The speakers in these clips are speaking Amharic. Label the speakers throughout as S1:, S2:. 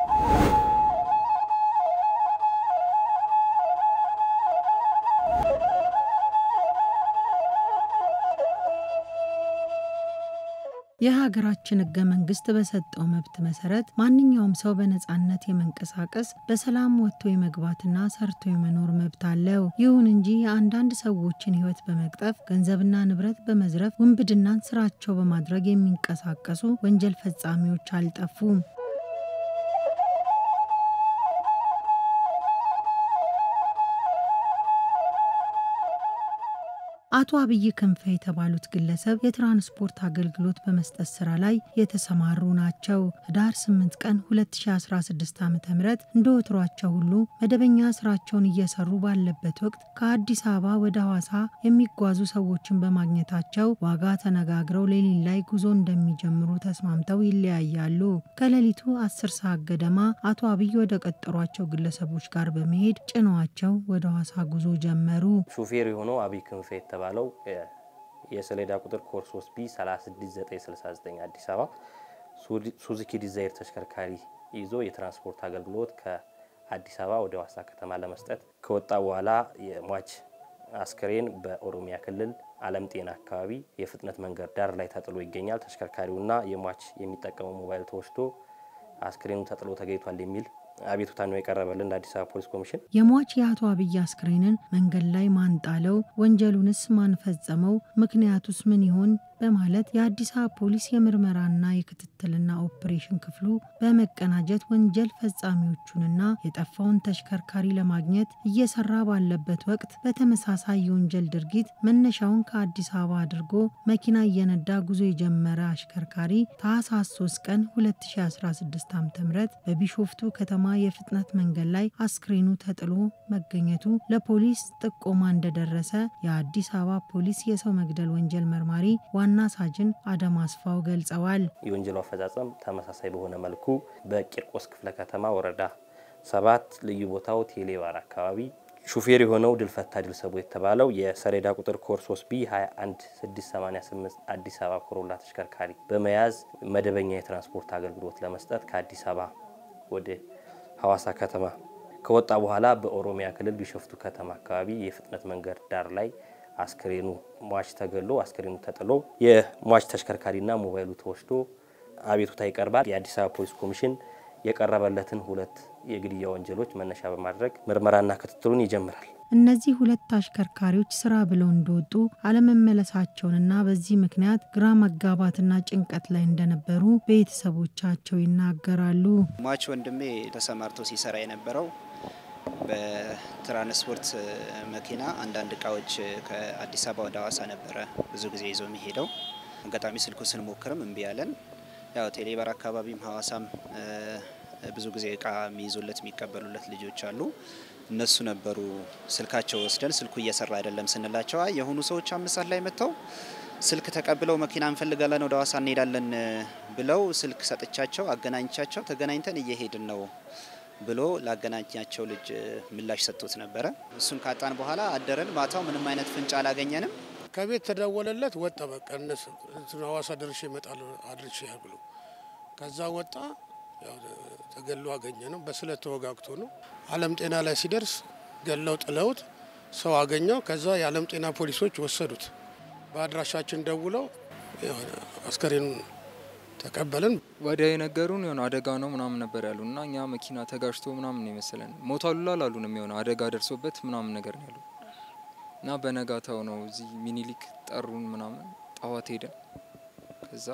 S1: የሀገራችን ሕገ መንግስት በሰጠው መብት መሰረት ማንኛውም ሰው በነጻነት የመንቀሳቀስ በሰላም ወጥቶ የመግባትና ሰርቶ የመኖር መብት አለው። ይሁን እንጂ የአንዳንድ ሰዎችን ሕይወት በመቅጠፍ ገንዘብና ንብረት በመዝረፍ ውንብድናን ስራቸው በማድረግ የሚንቀሳቀሱ ወንጀል ፈጻሚዎች አልጠፉም። አቶ አብይ ክንፈ የተባሉት ግለሰብ የትራንስፖርት አገልግሎት በመስጠት ስራ ላይ የተሰማሩ ናቸው። ህዳር 8 ቀን 2016 ዓ ም እንደ ወትሯቸው ሁሉ መደበኛ ስራቸውን እየሰሩ ባለበት ወቅት ከአዲስ አበባ ወደ ሐዋሳ የሚጓዙ ሰዎችን በማግኘታቸው ዋጋ ተነጋግረው ሌሊት ላይ ጉዞ እንደሚጀምሩ ተስማምተው ይለያያሉ። ከሌሊቱ 10 ሰዓት ገደማ አቶ አብይ ወደ ቀጠሯቸው ግለሰቦች ጋር በመሄድ ጭነዋቸው ወደ ሐዋሳ ጉዞ ጀመሩ።
S2: ሹፌር የሆነው አብይ ክንፈ የተባለው የሰሌዳ ቁጥር ኮድ 3 ቢ 36969 አዲስ አበባ ሱዙኪ ዲዛይር ተሽከርካሪ ይዞ የትራንስፖርት አገልግሎት ከአዲስ አበባ ወደ ሐዋሳ ከተማ ለመስጠት ከወጣ በኋላ የሟች አስክሬን በኦሮሚያ ክልል አለም ጤና አካባቢ የፍጥነት መንገድ ዳር ላይ ተጥሎ ይገኛል። ተሽከርካሪውና የሟች የሚጠቀመው ሞባይል ተወስዶ አስክሬኑ ተጥሎ ተገኝቷል የሚል አቤቱታ ነው የቀረበልን ለአዲስ አበባ ፖሊስ ኮሚሽን።
S1: የሟች የአቶ አብይ አስክሬንን መንገድ ላይ ማን ጣለው? ወንጀሉንስ ማን ፈጸመው? ምክንያቱስ ምን ይሆን? በማለት የአዲስ አበባ ፖሊስ የምርመራና የክትትልና ኦፕሬሽን ክፍሉ በመቀናጀት ወንጀል ፈጻሚዎቹንና የጠፋውን ተሽከርካሪ ለማግኘት እየሰራ ባለበት ወቅት በተመሳሳይ የወንጀል ድርጊት መነሻውን ከአዲስ አበባ አድርጎ መኪና እየነዳ ጉዞ የጀመረ አሽከርካሪ ታህሳስ 3 ቀን 2016 ዓ ም በቢሾፍቱ ከተማ የፍጥነት መንገድ ላይ አስክሬኑ ተጥሎ መገኘቱ ለፖሊስ ጥቆማ እንደደረሰ የአዲስ አበባ ፖሊስ የሰው መግደል ወንጀል መርማሪ ዋና ሳጅን አደም አስፋው ገልጸዋል።
S2: የወንጀሉ አፈጻጸም ተመሳሳይ በሆነ መልኩ በቂርቆስ ክፍለ ከተማ ወረዳ ሰባት ልዩ ቦታው ቴሌባር አካባቢ ሹፌር የሆነው ድልፈታ ድልሰቦ የተባለው የሰሌዳ ቁጥር ኮድ 3 ቢ 21688 አዲስ አበባ ኮሮላ ተሽከርካሪ በመያዝ መደበኛ የትራንስፖርት አገልግሎት ለመስጠት ከአዲስ አበባ ወደ ሐዋሳ ከተማ ከወጣ በኋላ በኦሮሚያ ክልል ቢሾፍቱ ከተማ አካባቢ የፍጥነት መንገድ ዳር ላይ አስክሬኑ ሟች ተገሎ አስክሬኑ ተጥሎ የሟች ተሽከርካሪና ሞባይሉ ተወስዶ አቤቱታ ይቀርባል። የአዲስ አበባ ፖሊስ ኮሚሽን የቀረበለትን ሁለት የግድያ ወንጀሎች መነሻ በማድረግ ምርመራና ክትትሉን ይጀምራል።
S1: እነዚህ ሁለት አሽከርካሪዎች ስራ ብለው እንደወጡ አለመመለሳቸውንና በዚህ ምክንያት ግራ መጋባትና ጭንቀት ላይ እንደነበሩ ቤተሰቦቻቸው ይናገራሉ።
S3: ሟች ወንድሜ ተሰማርቶ ሲሰራ የነበረው በትራንስፖርት መኪና አንዳንድ እቃዎች ከአዲስ አበባ ወደ ሐዋሳ ነበረ ብዙ ጊዜ ይዞ የሚሄደው። አጋጣሚ ስልኩ ስንሞክርም እምቢ ያለን። ያው ቴሌባር አካባቢም ሐዋሳም ብዙ ጊዜ እቃ የሚይዙለት የሚቀበሉለት ልጆች አሉ። እነሱ ነበሩ ስልካቸው ወስደን ስልኩ እየሰራ አይደለም ስንላቸው አይ የሆኑ ሰዎች አምስት ሰዓት ላይ መጥተው ስልክ ተቀብለው መኪና እንፈልጋለን ወደ ሐዋሳ እንሄዳለን ብለው ስልክ ሰጥቻቸው አገናኝቻቸው ተገናኝተን እየሄድን ነው ብሎ ላገናኛቸው ልጅ ምላሽ ሰጥቶት ነበረ። እሱን ካጣን በኋላ አደረን። ማታው ምንም አይነት ፍንጭ አላገኘንም።
S4: ከቤት ተደወለለት ወጣ። በቃ እነሱ ሐዋሳ ደርሼ እመጣለሁ አድርሼ ብሎ ከዛ ወጣ። ተገሎ አገኘ ነው። በስለት ተወጋግቶ ነው። አለም ጤና ላይ ሲደርስ ገለው ጥለውት ሰው አገኘው። ከዛ የአለም ጤና ፖሊሶች ወሰዱት። በአድራሻችን ደውለው አስከሬኑን ተቀበልን።
S5: ወዲያ የነገሩን የሆነ አደጋ ነው ምናምን ነበር ያሉ እና እኛ መኪና ተጋጅቶ ምናምን ነው የመሰለን ሞቷል አላሉንም። የሆነ አደጋ ደርሶበት ምናምን ነገር ነው ያሉ እና በነጋታው ነው እዚህ ሚኒሊክ ጠሩን ምናምን ጠዋት ሄደን ከዛ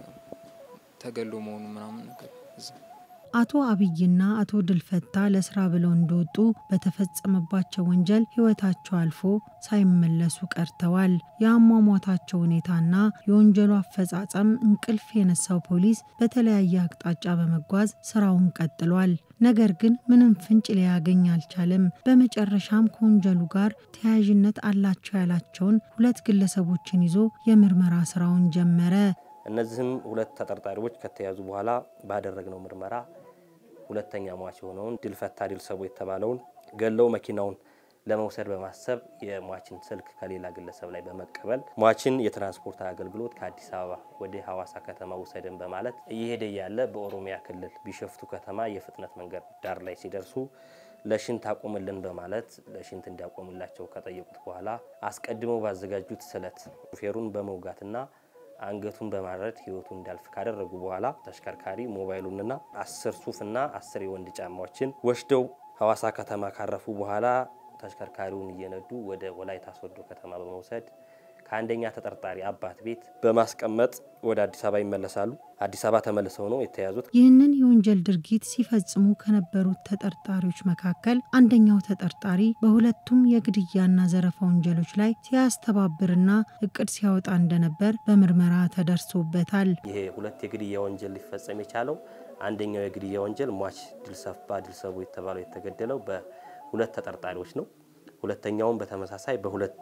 S5: ተገሎ መሆኑ ምናምን ነገር እዛ
S1: አቶ አብይና አቶ ድልፈታ ለስራ ብለው እንደወጡ በተፈጸመባቸው ወንጀል ሕይወታቸው አልፎ ሳይመለሱ ቀርተዋል። የአሟሟታቸው ሁኔታና የወንጀሉ አፈጻጸም እንቅልፍ የነሳው ፖሊስ በተለያየ አቅጣጫ በመጓዝ ስራውን ቀጥሏል። ነገር ግን ምንም ፍንጭ ሊያገኝ አልቻለም። በመጨረሻም ከወንጀሉ ጋር ተያያዥነት አላቸው ያላቸውን ሁለት ግለሰቦችን ይዞ የምርመራ ስራውን ጀመረ።
S2: እነዚህም ሁለት ተጠርጣሪዎች ከተያዙ በኋላ ባደረግነው ምርመራ ሁለተኛ ሟች የሆነውን ድልፈታ ድልሰቦ የተባለውን ገለው መኪናውን ለመውሰድ በማሰብ የሟችን ስልክ ከሌላ ግለሰብ ላይ በመቀበል ሟችን የትራንስፖርት አገልግሎት ከአዲስ አበባ ወደ ሐዋሳ ከተማ ውሰድን በማለት እየሄደ ያለ በኦሮሚያ ክልል ቢሸፍቱ ከተማ የፍጥነት መንገድ ዳር ላይ ሲደርሱ ለሽንት አቁምልን በማለት ለሽንት እንዲያቆምላቸው ከጠየቁት በኋላ አስቀድመው ባዘጋጁት ስለት ሹፌሩን በመውጋትና አንገቱን በማረድ ህይወቱ እንዲያልፍ ካደረጉ በኋላ ተሽከርካሪ ሞባይሉንና አስር ሱፍና አስር የወንድ ጫማዎችን ወስደው ሐዋሳ ከተማ ካረፉ በኋላ ተሽከርካሪውን እየነዱ ወደ ወላይታ ሶዶ ከተማ በመውሰድ ከአንደኛ ተጠርጣሪ አባት ቤት በማስቀመጥ ወደ አዲስ አበባ ይመለሳሉ። አዲስ አበባ ተመልሰው ነው የተያዙት።
S1: ይህንን የወንጀል ድርጊት ሲፈጽሙ ከነበሩት ተጠርጣሪዎች መካከል አንደኛው ተጠርጣሪ በሁለቱም የግድያና ዘረፋ ወንጀሎች ላይ ሲያስተባብርና እቅድ ሲያወጣ እንደነበር በምርመራ ተደርሶበታል።
S2: ይሄ ሁለት የግድያ ወንጀል ሊፈጸም የቻለው አንደኛው የግድያ ወንጀል ሟች ድልሰባ ድልሰቡ የተባለው የተገደለው በሁለት ተጠርጣሪዎች ነው። ሁለተኛውም በተመሳሳይ በሁለት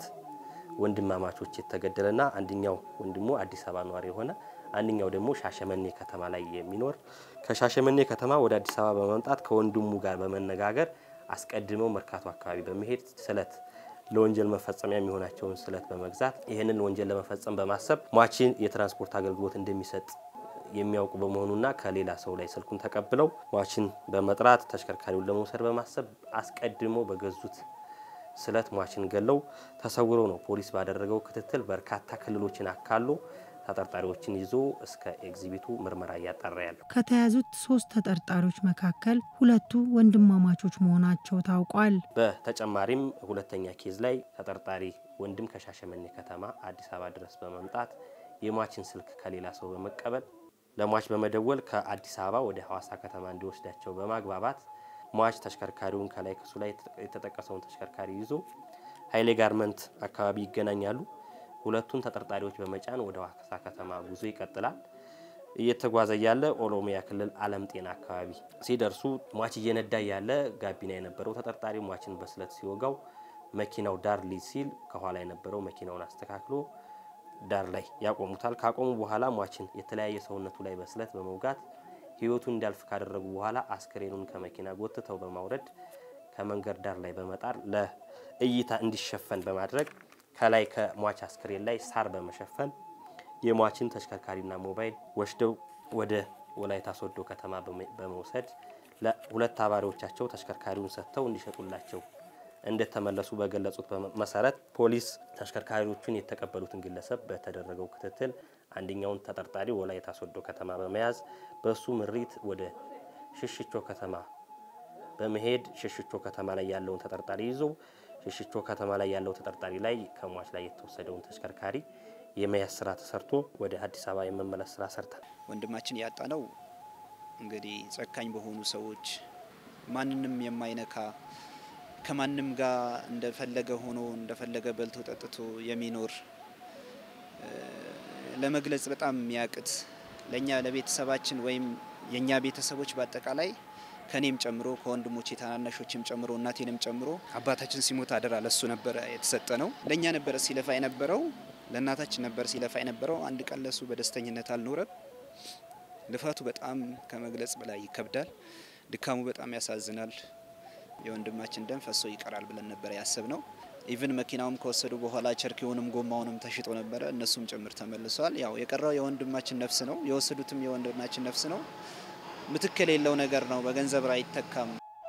S2: ወንድማማቾች የተገደለና አንደኛው ወንድሙ አዲስ አበባ ነዋሪ የሆነ አንደኛው ደግሞ ሻሸመኔ ከተማ ላይ የሚኖር ከሻሸመኔ ከተማ ወደ አዲስ አበባ በመምጣት ከወንድሙ ጋር በመነጋገር አስቀድመው መርካቶ አካባቢ በመሄድ ስለት ለወንጀል መፈጸሚያ የሚሆናቸውን ስለት በመግዛት ይህንን ወንጀል ለመፈጸም በማሰብ ሟችን የትራንስፖርት አገልግሎት እንደሚሰጥ የሚያውቁ በመሆኑና ከሌላ ሰው ላይ ስልኩን ተቀብለው ሟችን በመጥራት ተሽከርካሪውን ለመውሰድ በማሰብ አስቀድሞ በገዙት ስለት ሟችን ገለው ተሰውረው ነው ፖሊስ ባደረገው ክትትል በርካታ ክልሎችን አካሎ ተጠርጣሪዎችን ይዞ እስከ ኤግዚቢቱ ምርመራ እያጣራ ያለው።
S1: ከተያዙት ሶስት ተጠርጣሪዎች መካከል ሁለቱ ወንድማማቾች መሆናቸው ታውቋል።
S2: በተጨማሪም ሁለተኛ ኬዝ ላይ ተጠርጣሪ ወንድም ከሻሸመኔ ከተማ አዲስ አበባ ድረስ በመምጣት የሟችን ስልክ ከሌላ ሰው በመቀበል ለሟች በመደወል ከአዲስ አበባ ወደ ሐዋሳ ከተማ እንዲወስዳቸው በማግባባት ሟች ተሽከርካሪውን ከላይ ክሱ ላይ የተጠቀሰውን ተሽከርካሪ ይዞ ኃይሌ ጋርመንት አካባቢ ይገናኛሉ። ሁለቱን ተጠርጣሪዎች በመጫን ወደ ሐዋሳ ከተማ ጉዞ ይቀጥላል። እየተጓዘ ያለ ኦሮሚያ ክልል አለም ጤና አካባቢ ሲደርሱ ሟች እየነዳ ያለ ጋቢና የነበረው ተጠርጣሪ ሟችን በስለት ሲወጋው መኪናው ዳር ሊዝ ሲል ከኋላ የነበረው መኪናውን አስተካክሎ ዳር ላይ ያቆሙታል። ካቆሙ በኋላ ሟችን የተለያየ ሰውነቱ ላይ በስለት በመውጋት ህይወቱን እንዲያልፍ ካደረጉ በኋላ አስክሬኑን ከመኪና ጎትተው በማውረድ ከመንገድ ዳር ላይ በመጣር ለእይታ እንዲሸፈን በማድረግ ከላይ ከሟች አስክሬን ላይ ሳር በመሸፈን የሟችን ተሽከርካሪና ሞባይል ወስደው ወደ ወላይታ ሶዶ ከተማ በመውሰድ ለሁለት አባሪዎቻቸው ተሽከርካሪውን ሰጥተው እንዲሸጡላቸው እንደተመለሱ በገለጹት መሰረት ፖሊስ ተሽከርካሪዎቹን የተቀበሉትን ግለሰብ በተደረገው ክትትል አንደኛውን ተጠርጣሪ ወላይታ ሶዶ ከተማ በመያዝ በሱ ምሪት ወደ ሽሽቾ ከተማ በመሄድ ሽሽቾ ከተማ ላይ ያለውን ተጠርጣሪ ይዞ ሽሽቾ ከተማ ላይ ያለው ተጠርጣሪ ላይ ከሟች ላይ የተወሰደውን ተሽከርካሪ የመያዝ ስራ ተሰርቶ ወደ አዲስ አበባ የመመለስ ስራ ሰርታል።
S3: ወንድማችን ያጣ ነው እንግዲህ ጨካኝ በሆኑ ሰዎች ማንንም የማይነካ ከማንም ጋር እንደፈለገ ሆኖ እንደፈለገ በልቶ ጠጥቶ የሚኖር ለመግለጽ በጣም የሚያቅት ለእኛ ለቤተሰባችን ወይም የእኛ ቤተሰቦች በአጠቃላይ ከኔም ጨምሮ ከወንድሞቼ ታናናሾችም ጨምሮ እናቴንም ጨምሮ አባታችን ሲሞት አደራ ለሱ ነበረ የተሰጠ ነው። ለእኛ ነበረ ሲለፋ የነበረው፣ ለእናታችን ነበር ሲለፋ የነበረው። አንድ ቀን ለሱ በደስተኝነት አልኖረም። ልፋቱ በጣም ከመግለጽ በላይ ይከብዳል። ድካሙ በጣም ያሳዝናል። የወንድማችን ደም ፈሶ ይቀራል ብለን ነበረ ያሰብ ነው። ኢቭን መኪናውም ከወሰዱ በኋላ ቸርኪውንም ጎማውንም ተሽጦ ነበረ፣ እነሱም ጭምር ተመልሰዋል። ያው የቀረው የወንድማችን ነፍስ ነው። የወሰዱትም የወንድማችን ነፍስ ነው። ምትክ የሌለው ነገር ነው። በገንዘብ አይተካም።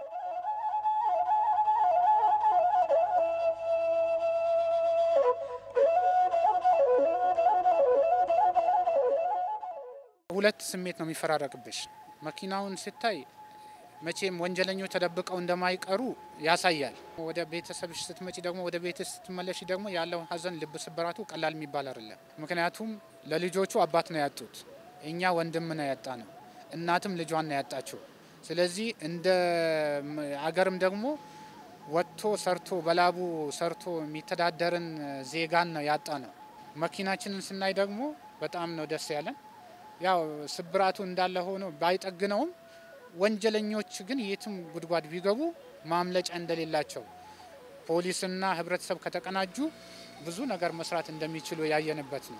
S6: ሁለት ስሜት ነው የሚፈራረቅብሽ። መኪናውን ስታይ መቼም ወንጀለኞች ተደብቀው እንደማይቀሩ ያሳያል። ወደ ቤተሰብሽ ስትመጪ ደግሞ ወደ ቤት ስትመለሽ ደግሞ ያለው ሐዘን ልብ ስብራቱ ቀላል የሚባል አይደለም። ምክንያቱም ለልጆቹ አባት ነው ያጡት፣ እኛ ወንድም ነው ያጣ ነው፣ እናትም ልጇን ነው ያጣችው። ስለዚህ እንደ አገርም ደግሞ ወጥቶ ሰርቶ በላቡ ሰርቶ የሚተዳደርን ዜጋን ነው ያጣ ነው። መኪናችንን ስናይ ደግሞ በጣም ነው ደስ ያለን። ያው ስብራቱ እንዳለ ሆኖ ባይጠግነውም ወንጀለኞች ግን የትም ጉድጓድ ቢገቡ ማምለጫ እንደሌላቸው ፖሊስና ሕብረተሰብ ከተቀናጁ ብዙ ነገር መስራት እንደሚችሉ ያየንበት ነው።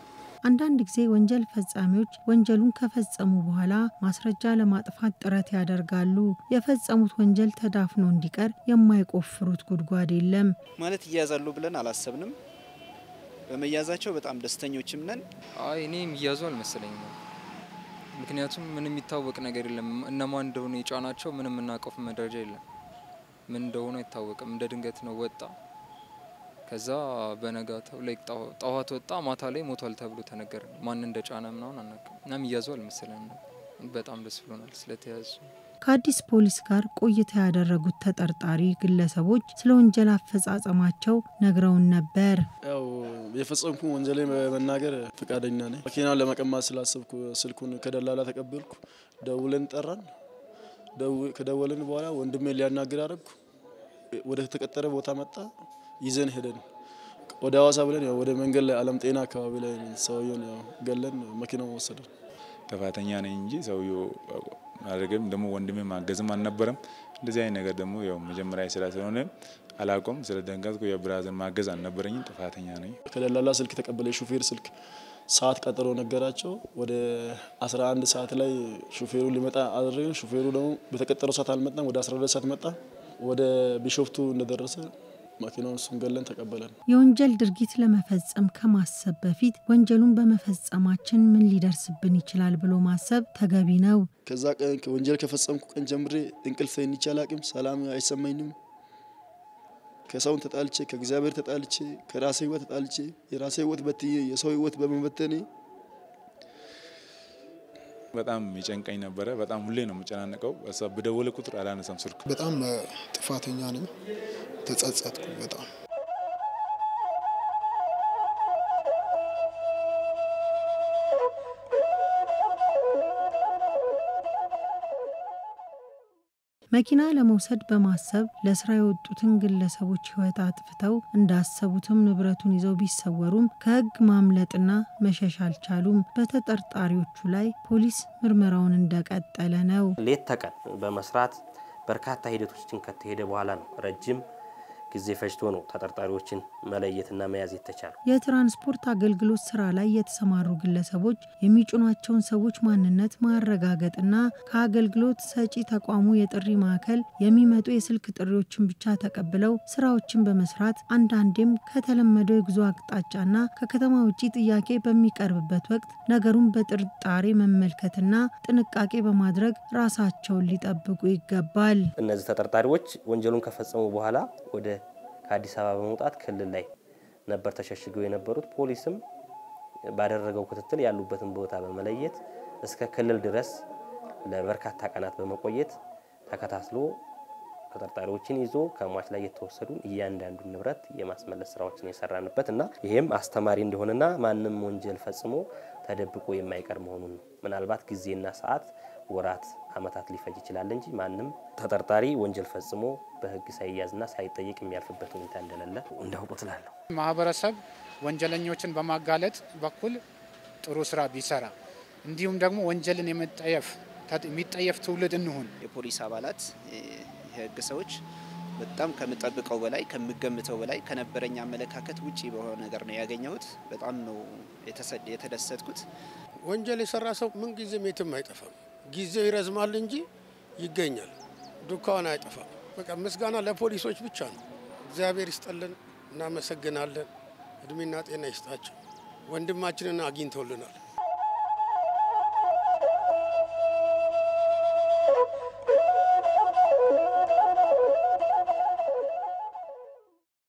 S1: አንዳንድ ጊዜ ወንጀል ፈጻሚዎች ወንጀሉን ከፈጸሙ በኋላ ማስረጃ ለማጥፋት ጥረት ያደርጋሉ። የፈጸሙት ወንጀል ተዳፍኖ እንዲቀር የማይቆፍሩት ጉድጓድ የለም።
S3: ማለት ይያዛሉ ብለን አላሰብንም። በመያዛቸው በጣም ደስተኞችም ነን።
S5: አይ እኔ የሚያዙ አልመሰለኝም። ምክንያቱም ምንም የሚታወቅ ነገር የለም። እነማን እንደሆነ የጫናቸው ምንም የምናውቀው መረጃ የለም። ምን እንደሆነ አይታወቅም። እንደ ድንገት ነው ወጣ። ከዛ በነጋታው ላይ ጠዋት ወጣ፣ ማታ ላይ ሞቷል ተብሎ ተነገረ። ማን እንደ ጫነ ምናምን አናውቅም። እና የሚያዙ አልመሰለንም። በጣም ደስ ብሎናል ስለተያዙ።
S1: ከአዲስ ፖሊስ ጋር ቆይታ ያደረጉት ተጠርጣሪ ግለሰቦች ስለ ወንጀል አፈጻጸማቸው ነግረውን ነበር።
S7: ያው የፈጸምኩ ወንጀሌ በመናገር ፈቃደኛ ነኝ። መኪናውን ለመቀማት ስላሰብኩ ስልኩን ከደላላ ተቀበልኩ። ደውለን ጠራን። ከደወልን በኋላ ወንድሜ ሊያናግር አደረግኩ። ወደ ተቀጠረ ቦታ መጣ። ይዘን ሄደን ወደ ሀዋሳ ብለን ያው ወደ መንገድ ላይ አለም ጤና አካባቢ ላይ ሰውየውን ያው ገለን መኪናው ወሰደን።
S8: ጥፋተኛ ነኝ እንጂ ሰውየው ማድረግም ደግሞ ወንድሜ ማገዝም አልነበረም። እንደዚህ አይነት ነገር ደግሞ ያው መጀመሪያ ስራ ስለሆነ አላቆም ስለ ደንገጥኩ የብራዘር ማገዝ አልነበረኝም። ጥፋተኛ ነኝ።
S7: ከደላላ ስልክ የተቀበለ የሹፌር ስልክ ሰዓት ቀጠሮ ነገራቸው። ወደ 11 ሰዓት ላይ ሹፌሩ ሊመጣ አደረግን። ሹፌሩ ደግሞ በተቀጠረው ሰዓት አልመጣም። ወደ 12 ሰዓት መጣ። ወደ ቢሾፍቱ እንደደረሰ መኪናውን እሱን ገለን ተቀበለን።
S1: የወንጀል ድርጊት ለመፈጸም ከማሰብ በፊት ወንጀሉን በመፈጸማችን ምን ሊደርስብን ይችላል ብሎ ማሰብ ተገቢ ነው።
S7: ከዛ ቀን ወንጀል ከፈጸምኩ ቀን ጀምሬ እንቅልፍ ተኝቼ አላቅም። ሰላም አይሰማኝም። ከሰውን ተጣልቼ ከእግዚአብሔር ተጣልቼ ከራሴ ህይወት ተጣልቼ የራሴ ህይወት በትዬ የሰው ህይወት በመበተኔ
S8: በጣም ይጨንቀኝ ነበረ። በጣም ሁሌ ነው የምጨናነቀው። በደወለ ቁጥር አላነሳም ስልኩ።
S9: በጣም ጥፋተኛ ነኝ። ተጸጸትኩ በጣም
S1: መኪና ለመውሰድ በማሰብ ለስራ የወጡትን ግለሰቦች ህይወት አጥፍተው እንዳሰቡትም ንብረቱን ይዘው ቢሰወሩም ከህግ ማምለጥና መሸሽ አልቻሉም። በተጠርጣሪዎቹ ላይ ፖሊስ ምርመራውን እንደቀጠለ ነው።
S2: ሌት ተቀን በመስራት በርካታ ሂደቶችን ከተሄደ በኋላ ነው ረጅም ጊዜ ፈጅቶ ነው ተጠርጣሪዎችን መለየትና መያዝ የተቻለው።
S1: የትራንስፖርት አገልግሎት ስራ ላይ የተሰማሩ ግለሰቦች የሚጭኗቸውን ሰዎች ማንነት ማረጋገጥና ከአገልግሎት ሰጪ ተቋሙ የጥሪ ማዕከል የሚመጡ የስልክ ጥሪዎችን ብቻ ተቀብለው ስራዎችን በመስራት አንዳንዴም ከተለመደው የጉዞ አቅጣጫና ከከተማ ውጭ ጥያቄ በሚቀርብበት ወቅት ነገሩን በጥርጣሬ መመልከትና ጥንቃቄ በማድረግ ራሳቸውን ሊጠብቁ ይገባል።
S2: እነዚህ ተጠርጣሪዎች ወንጀሉን ከፈጸሙ በኋላ ወደ ከአዲስ አበባ በመውጣት ክልል ላይ ነበር ተሸሽገው የነበሩት። ፖሊስም ባደረገው ክትትል ያሉበትን ቦታ በመለየት እስከ ክልል ድረስ ለበርካታ ቀናት በመቆየት ተከታትሎ ተጠርጣሪዎችን ይዞ ከሟች ላይ የተወሰዱ እያንዳንዱን ንብረት የማስመለስ ስራዎችን የሰራንበት እና ይሄም አስተማሪ እንደሆነና ማንም ወንጀል ፈጽሞ ተደብቆ የማይቀር መሆኑን ነው። ምናልባት ጊዜና ሰዓት፣ ወራት፣ አመታት ሊፈጅ ይችላል እንጂ ማንም ተጠርጣሪ ወንጀል ፈጽሞ በህግ ሳይያዝና ሳይጠየቅ የሚያልፍበት ሁኔታ እንደሌለ እንዳውቁ ትላለሁ።
S6: ማህበረሰብ ወንጀለኞችን በማጋለጥ በኩል ጥሩ ስራ ቢሰራ እንዲሁም ደግሞ ወንጀልን የመጠየፍ የሚጠየፍ ትውልድ እንሁን።
S3: የፖሊስ አባላት የህግ ሰዎች በጣም ከምጠብቀው በላይ ከምገምተው በላይ ከነበረኝ አመለካከት ውጪ በሆነ ነገር ነው ያገኘሁት። በጣም ነው የተደሰትኩት።
S4: ወንጀል የሰራ ሰው ምን ጊዜም የትም አይጠፋም። ጊዜው ይረዝማል እንጂ ይገኛል። ዱካውን አይጠፋም። በቃ ምስጋና ለፖሊሶች ብቻ ነው። እግዚአብሔር ይስጠልን፣ እናመሰግናለን። እድሜና ጤና ይስጣቸው። ወንድማችንን አግኝተውልናል።